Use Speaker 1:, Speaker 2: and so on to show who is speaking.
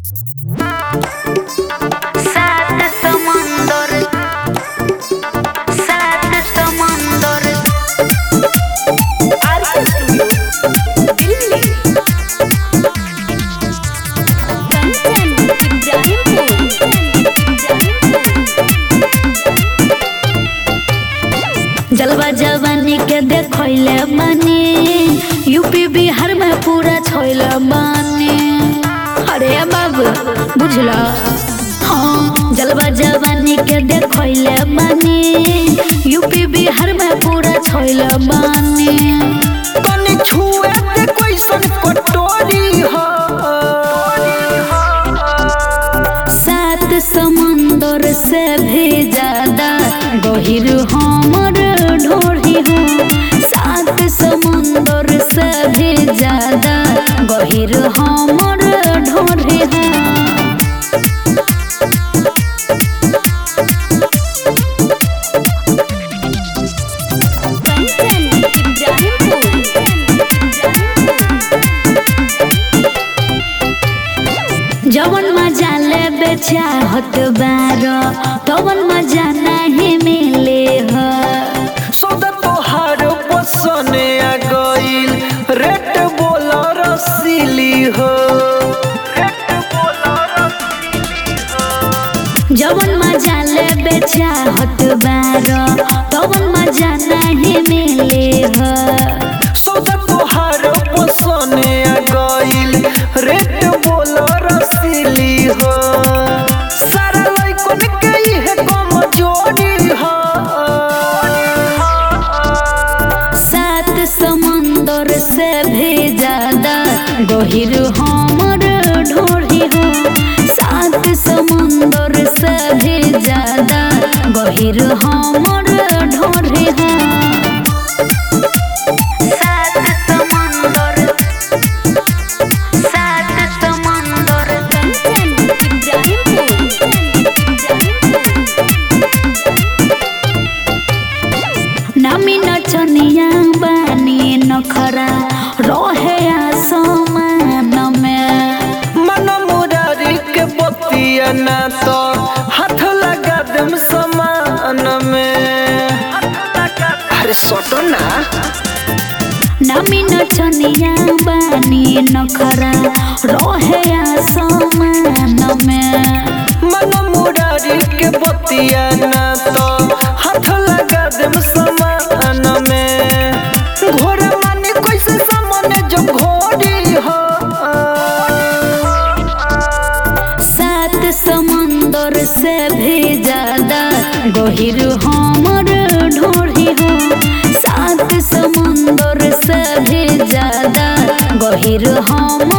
Speaker 1: सात समुंदर सात समुंदर
Speaker 2: आरके स्टूडियो दिल्ली कंचन इब्राहिमपुर
Speaker 1: जलवा जवानी के देखले बानी यूपी बिहार में पूरा छोइले बानी अरे बाबू बुझला हाँ जलवा जवानी के देखले बानी यूपी बिहार में पूरा छोइले बानी
Speaker 3: तनी छुए ते कैसन कटोरी हो
Speaker 1: सात समुंदर से भी ज्यादा गहिर हमर ढोरी हो सात समुंदर से भी ज्यादा गहिर हमर ढोरी हो
Speaker 2: कंचन इब्राहिमपुर
Speaker 1: जवन मजा लेबे चाहत बारो तवन मजा नहीं मिले हो
Speaker 3: सौदा तोहार पसने आ गइल रेट बोला रसीली हो रेट बोला रसीली हो
Speaker 1: जवन मजा लेबे चाहत बारो तवन मजा नहीं मिले हो
Speaker 3: सौदा तोहार पसने आ गइल रेट बोला रसीली हो सारा लइकन के इहे कमजोरी हो
Speaker 1: सात समुंदर से भी ज्यादा गहिर हमर ढोरी हो सात समुंदर से भी ज्यादा गहिर हमर ढोरी हो सात समुंदर सात समुंदर
Speaker 2: कंचन इब्राहिमपुर
Speaker 1: नामी नचनिया बानी नखरा रहे आसमान में
Speaker 3: मन मुरारी के बतिया ना तो हाथ लगा देम समान में अरे सोटो ना
Speaker 1: नामी नचनिया बानी नखरा रहे आसमान में
Speaker 3: मन मुरारी के बतिया ना तो हाथ लगा देम समान में घोड़ा माने कैसे सामने जो घोड़ी हो
Speaker 1: सात समुंदर से भी ज्यादा गहिर हमर ढोरी हो सात समुंदर से भी ज्यादा गहिर हमर